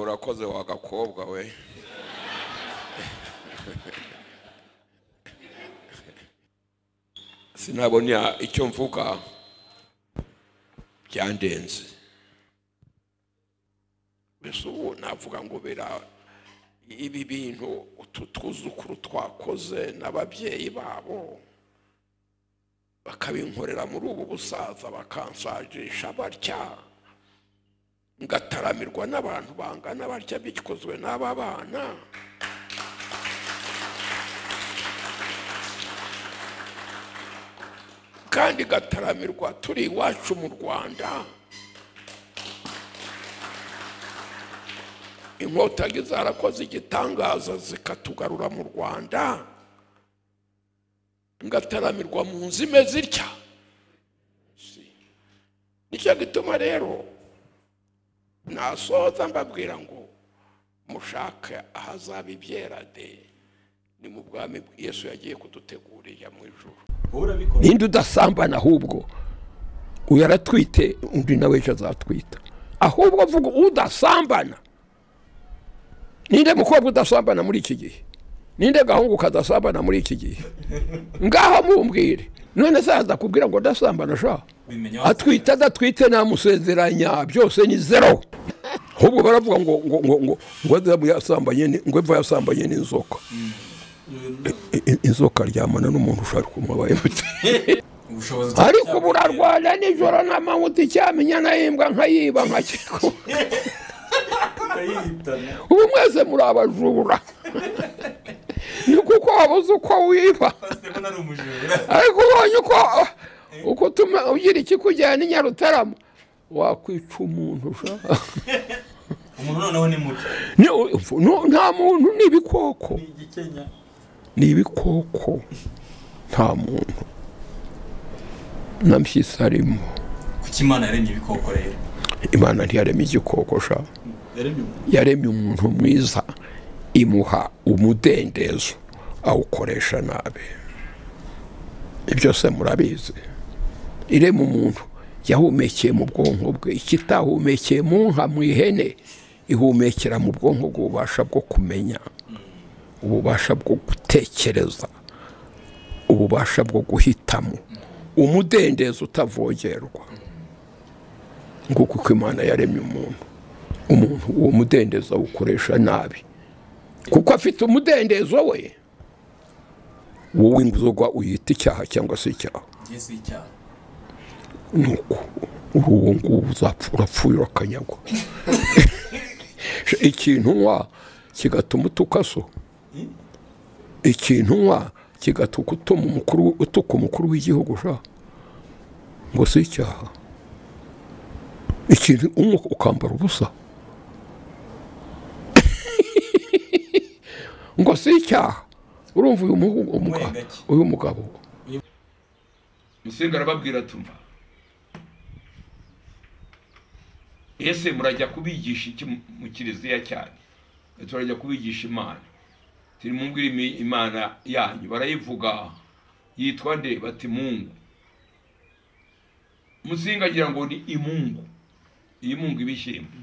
urakoze wa gakobwa we sinabona icyo mvuga byandenze mbese ubu navuga ngo bira ibi bintu utu twuzukuru twakoze n'ababyeyi babo bakabinkorera muri ubu busaza bakansajisha batya ngataramirwa n'abantu bangana batya bikozwe n'aba bana kandi igataramirwa turi iwacu mu rwanda inkotanyi zarakoze igitangaza zikatugarura mu rwanda ngataramirwa mu nzu imeze itya nicyo gituma rero nasohoza mbabwira ngo mushake ahazaba ibyera de ni mu bwami Yesu yagiye kudutegurira mu ijoro ninde udasambana ahubwo uyu aratwite undi nawe ejo azatwita ahubwo avuga udasambana ninde mukobwa udasambana muri iki gihe ninde gahungu kadasambana muri iki gihe ngaho mumbwire none se azakubwira ngo udasambana ashaka atwite adatwite namusezeranya byose ni zero ahubwo baravuga ngo ngo ngo ngo ngo yasambanye ngo eva yasambanye n'inzoka inzoka aryamana n'umuntu ushaka kumubaye ariko ubu urarwana nijoro n'amanywa uticyamenya nahembwa nkayiba nkakikuba ubu mwese muri abajura ni kuko wabuze uko wiba ariko ubonye uko uko utuma ugira ikikujyana inyarutarama wakwica umuntu ushaka umuntu noneho ni muto nta muntu ni ibikoko ni ibikoko nta muntu na mpyisi arimo kuko imana yaremye ibikoko rero imana ntiyaremye igikoko sha yaremye umuntu mwiza imuha umudendezo awukoresha nabi ibyo se murabizi irema umuntu yahumekeye mu bwonko bwe ikitahumekeye mu nka mu ihene ihumekera mu bwonko bw'ububasha bwo kumenya ububasha bwo gutekereza ububasha bwo guhitamo umudendezo utavogerwa nguko uko imana yaremye umuntu umuntu uwo mudendezo awukoresha nabi kuko afite umudendezo we wowe inzoga uyita icyaha cyangwa se icyaha ngeze icyaha ni uko uri uwo nguwo uzapfa urapfuye urakanyagwa ikintu unywa kigatuma utukaso ikintu unywa kigatuka utuma umukuru utuka umukuru w'igihugu sha ngo si icyaha ikintu unywa ukambara ubusa ngo si icyaha urumva uyu muhu- umuga- Mwe gake. uyu mugabo musinga arababwira atuma ese murajya kubigisha iki mu- mu kiliziya cyanyu Ati, turajya kubigisha imana turi mu ngwiri imana yanyu barayivuga yitwa nde bati mungu musinga agira ngo ni imungu iyi mungu ibishyimbo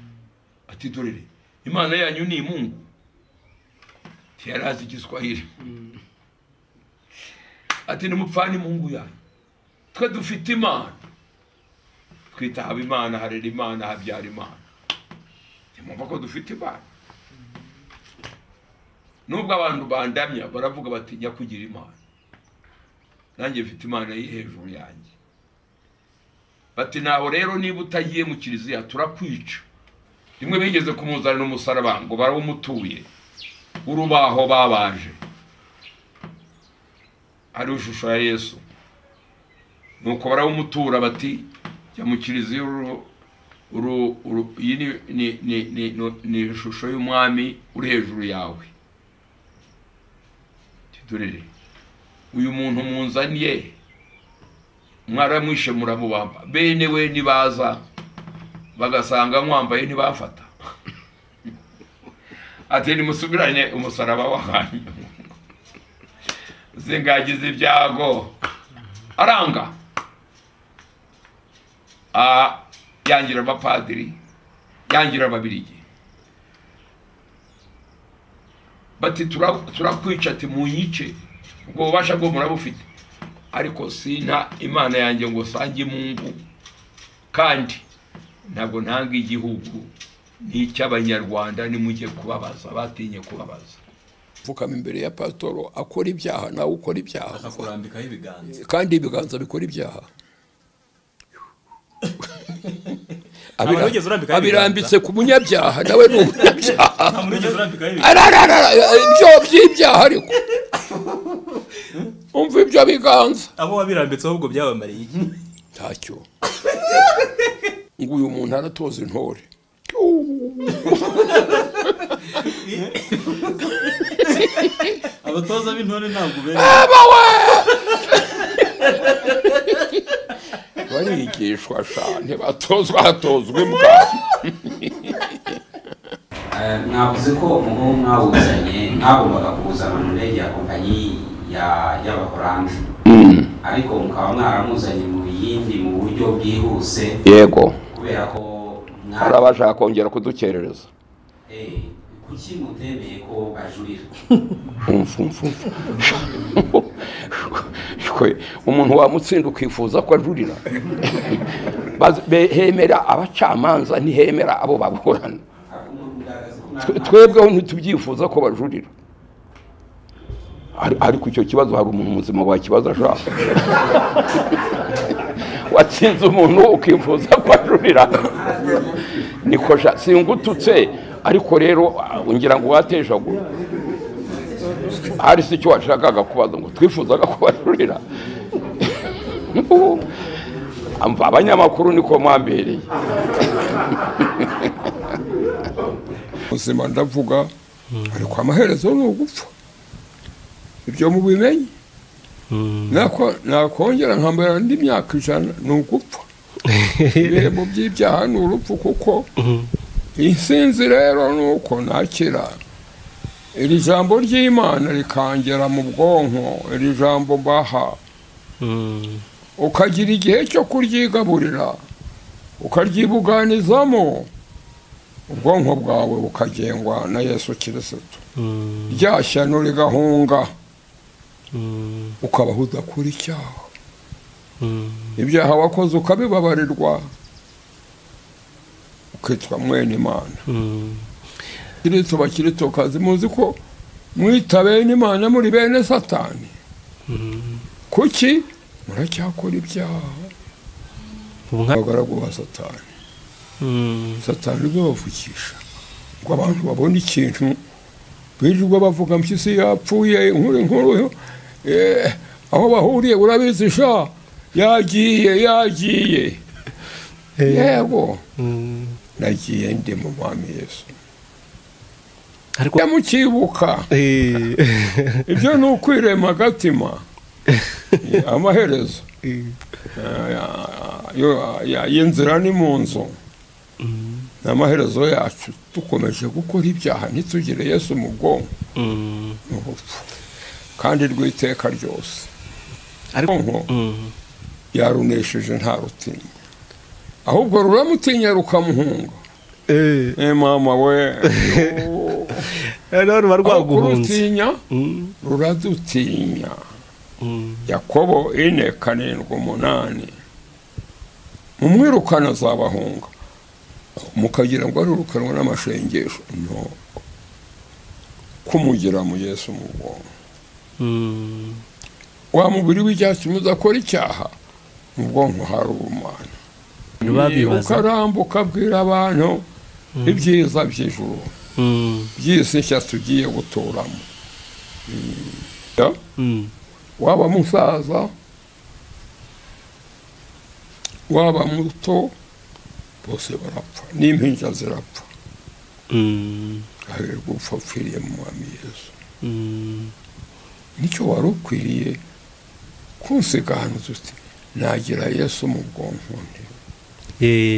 ati dorere imana yanyu ni imungu ntiyari azi igiswahili ati nimupfane imungu yanyu twe dufite imana twita haba imana harera imana habyara imana ntimwumva ko dufite imana nubwo abantu bandamya baravuga bati jya kugira imana nanjye mfite imana iri hejuru yanjye bati naho rero niba utagiye mu kiliziya turakwica rimwe bigeze kumuzanira umusaraba ngo barawumutuye urubaho babaje hariho ishusho ya yesu nuko barawumutura bati jya mu kiliziya uru uru uru iyi ni ni ni ni ni- ni ishusho y'umwami uri hejuru yawe tudurire uyu muntu munzaniye mwaramwishe muramubamba bene we nibaza bagasanga mwambaye ntibafata ati nimusubirane umusaraba wanyu zingagize ibyago aranga Ah, yangira abapadiri yangira ababirigi bati "Tura- turakwica ati munyice ubwo bubasha bwo murabufite ariko sina imana yanjye ngo sange mungu kandi ntabwo ntanga igihugu ni icy'abanyarwanda nimujye kubabaza batinye kubabaza pfukama imbere ya pasitoro akora ibyaha nawe ukora ibyaha akakurambikaho ibiganza kandi ibiganza bikora ibyaha Nta muntu wigeze urambikaho abirambitse ku munyabyaha nawe ni umunyabyaha nta muntu wigeze urambikaho ibiganza ararara ibyo by'ibyaha ariko umva ibyo biganza abo wabirambitse ahubwo byabamariye iki? ntacyo ngo uyu muntu aratoza intore abatoza b'intore ntabwo bera barigishwa sha ntibatozwa hatozwa imbwa Eh, mwavuze ko umuhungu mwawuzanye mwagombaga kuwuzana mu ndege ya kompanyi ya y'abaholandi ariko mukaba mwaramuzanye mu yindi mu buryo bwihuse yego kubera ko mwa- hari abashaka kongera kudukerereza Eh, kuki mutemeye ko bajurira Shwe, umuntu wamutsinda ukifuza ko ajurira Baz- be- hemera abacamanza ntihemera abo baburana ahubwo mugaragaza ko Twe- mwa- twebweho ntitubyifuza ko bajurira Ari- ariko icyo kibazo hari umuntu muzima wakibaza ashaka watsinze umuntu ukifuza ko ajurira niko sha singututse ariko rero ah, ngira ngo watejagura hari se icyo washakaga kubaza ngo twifuzaga ko bajurira Amva, abanyamakuru niko mwambereye ubuzima ndavuga ariko amaherezo ni ugupfa ibyo mubimenye Nako- nakongera nkambara indi myaka ijana ni ugupfa ibihembo by'ibyaha ni urupfu kuko insinzi rero ni uko nakira iri jambo ry'imana rikangera mu bwonko iri jambo mbaha ukagira igihe cyo kuryigaburira ukaryibuganizamo ubwonko bwawe bukagengwa na yesu kirisito rya shyano rigahunga ukabaho udakora icyaha ibyaha wakoze ukabibabarirwa ukitwa mwene imana kirito bakiritokazi muzi ko mwita bene imana muri bene satani kuki muracyakora ibyaha abagaragu ba satani satani uzabavukisha ngo abantu babone ikintu birirwa bavuga mpyisi yapfuye inkuru inkuru eh, aho bahuriye urabizi sha yagiye yagiye yego nagiye ndi mu mwami yesu ariko yamukibuka ibyo ni ukwirema agatima Eh, amaherezo eh, yo- ya- y'inzira ni mu nzu ni amaherezo yacu dukomeje gukora ibyaha ntitugire yesu mu bwonko ni urupfu kandi rw'iteka ryose ariko ubwonko yarunesheje nta rutinya ahubwo ruramutinya rukamuhunga Eh, mama we rero ruba aho rwaguhunze kurutinya Mm, ruradutinya mm, yakobo ine karindwi umunani mumwirukana azabahunga mukagira ngo arirukanwe n'amashengesho no kumugira mu yesu mu bwonko mm. wa mubiri w'icyatsi muza akora icyaha mu bwonko hari ubumana babibaza ukarambuka abwira abantu ibyiza by'ijuru Mm, by'isi nshya tugiye guturamo Mm. Ya? mm, waba musaza waba muto bose barapfa n'impinja zirapfa mm, hahirwa upfa upfiriye mu mwami yesu mm, nicyo wari ukwiriye kunsiganuza uti nagira yesu mu bwonko nti eh,